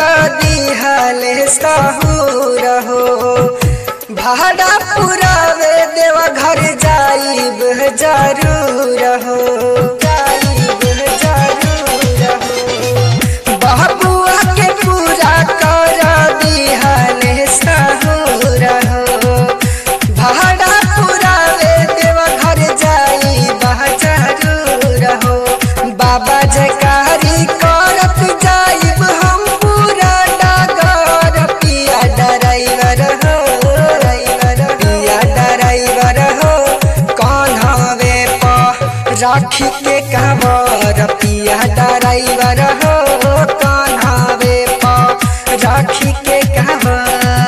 दिहले सहूर हो भाड़ा पुरावे देवा घर जाइब जरूर हो जाइब जरूर हो बहबुआ के पूरा कर दिहले सहूर हो भाड़ा पुरावे देवा घर जाइब जरूर हो बाबा जयकारी करत जाइब हम पूरा डागर पिया ड्राइवर हो पिया ड्राइवर हो कौन हवे प राखी के कबर पिया ड्राइवर हो कौन हवे प राखी के कबर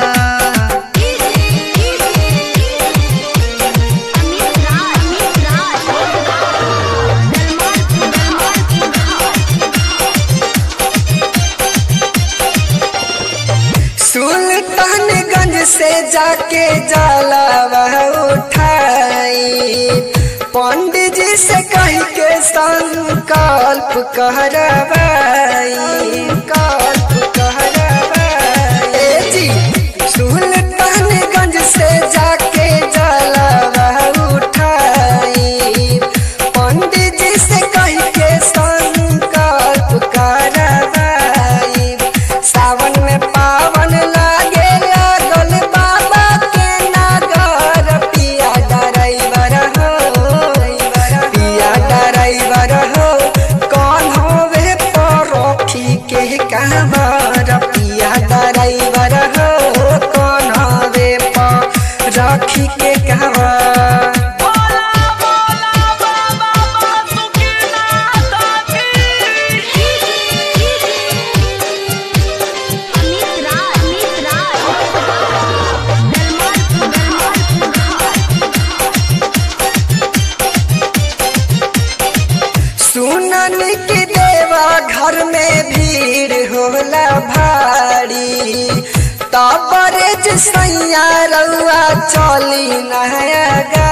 अमित राज अमित राज दलमान दलमान सुल्तानगंज से जाके जलावा उठाई पंडित जी से कह के संकल्प करवाई कल्प करवाई ए जी सुल्तानगंज से जाके जलावा उठाई पंडित जी से कह के संकल्प करवाई सावन में पावन लागे लागल बाबा के नागर पिया ड्राइवर हो पिया ड्राइवर हो कौन होवे परोखी के कहवर पिया ड्राइवर हो कौन होवे परोखी के कहवर अमित राज अमित राज दलमान दलमान सुनन की देवा घर में भीड़ होला भारी तबरे सैया रउआ चली नया